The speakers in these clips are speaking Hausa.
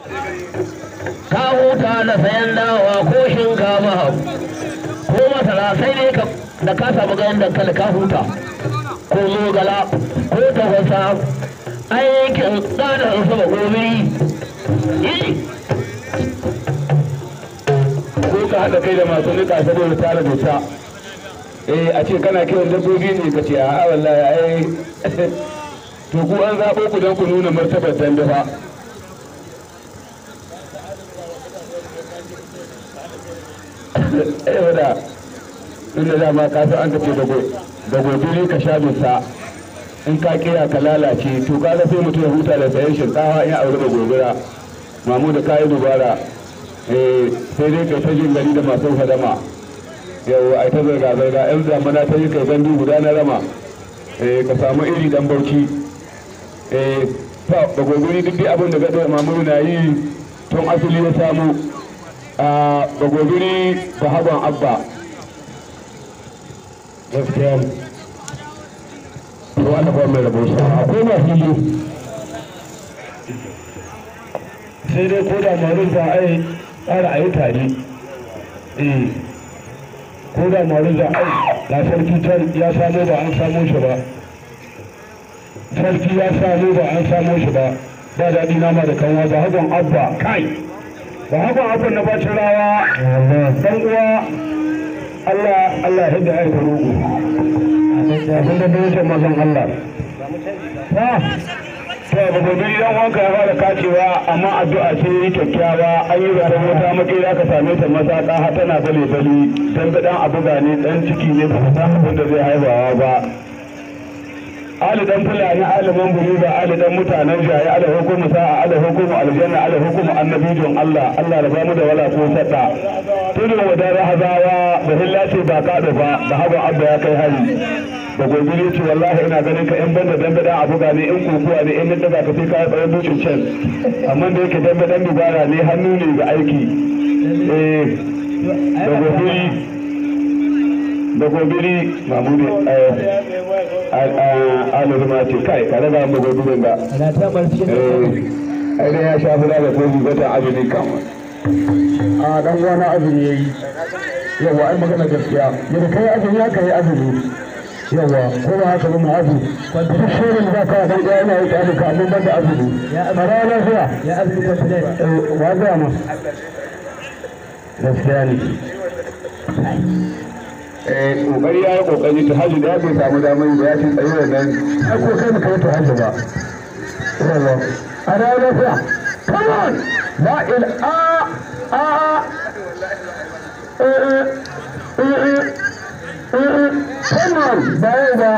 ka huta da sayan dawa ko shinkafa ko masara sai dai ka da ka samu ganin dankali ka huta ko zogala ko tafasa aikin tsarin sama gobiri ko ka haɗa kai da masu nika saboda tara dusa eh a ce kana kiran dabbobi ne ka ce a wallahi ai to ku an zaɓo ku don ku nuna martabar dambe fa eh wada inda dama ka san an ka ce da gobiri ka sha dusa in ka kira ka lalace to kaga sai mutum ya huta da sayan shinkafa in ya aure da gobira mamu da kayi dubara eh sai dai kai ta jin gari da masu hadama yau ai ta zarga zarga yan zamana ta yi kai gandu guda na rama eh ka samu iri dan bauchi eh ba ba gogori duk dai abin da gado mamu na yi tun asali ya samu a ba gogori ba hagon abba gaskiya to wanda ba mai rabo sa akwai ma fili sai dai ko da marin za a yi tsara a yi tare eh ko da marin za a yi da sarki can ya samo ba an samo shi ba sarki ya samo ba an samo shi ba ba daɗi nama da kanwa ba hagon abba kai ba hagon abba na bacin rawa dan uwa Allah Allah ya da ya ta roƙo abin da bai mazan Allah ha to ba gobe idan wanka ya fara kacewa amma addu'a ce yi kyakkyawa an yi zaɓen wata makera ka same ta maza ɗa tana bale bale dan ga dan abu gane dan ciki ne ba san abin da zai haifawa ba ali dan fulani ali mamburi ba ali dan mutanen jaye ali hukumu sa'a ali hukumu aljanna ali hukumu annabijin Allah Allah da bamu da wala ko sadda tudun wadar hazawa da hillace ba ka ba da haban abba ya kai hari da gobe ya ce wallahi ina ganin ka in banda dambe dan abu ne in kokuwa ne in daga ka sai ka yi tsaye dukin can amma da yake dambe dan dubara ne hannu ne ga aiki eh da gobe da gobe mamudu alurma ce kai ka raga mu gobe da eh ai dai ya sha fura da kofi wata azumi kan a dan wani azumi yayi yawa ai magana gaskiya yadda kai azumi ya kai azumi yawa ko ba haka ba ma'azu duk shirin da ka dan ɗaya yana yi ƙafi kamun ban da azumi mara lafiya ya azumi kwantale wa ga mu gaskiya ne eh kokari ya yi kokari ta hajji da ya bai samu damar ba ya ce tsaye da nan ai ko kai baka yi ta hajji ba yawa a da lafiya come on la il a a eh eh eh eh come on ba yau ba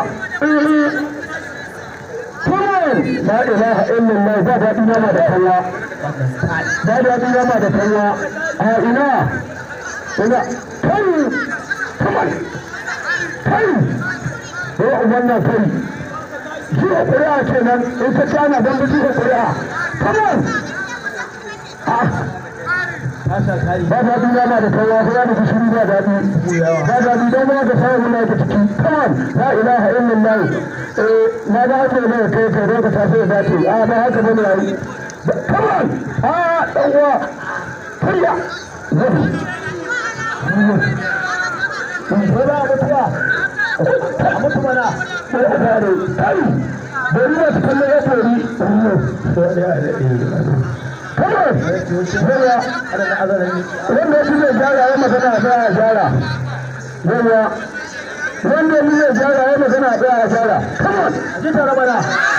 come on la ilaha illallah ba daɗi nama da kanwa ba daɗi nama da kanwa a ina ina kai come on kai ko wannan kai jiya ƙuri'a kenan in ta cana don bi jiya ƙuri'a come on ba daɗi nama da kanwa ko ya nufi shiru ba daɗi ba daɗi don ma ka samu muna ta ciki come on la ilaha illallah na ga haka ne kai kai don ka tafi da dace a ba haka bane yayi come on a dan uwa kariya zabi ko ba mutuwa a mutu mana sai a gane kai bari ba su kallo ya tori kawai yawa wanda shi zai gyara ya magana a tsaya a gyara yawa wanda shi zai gyara ya magana a tsaya a gyara kawai ji tare mana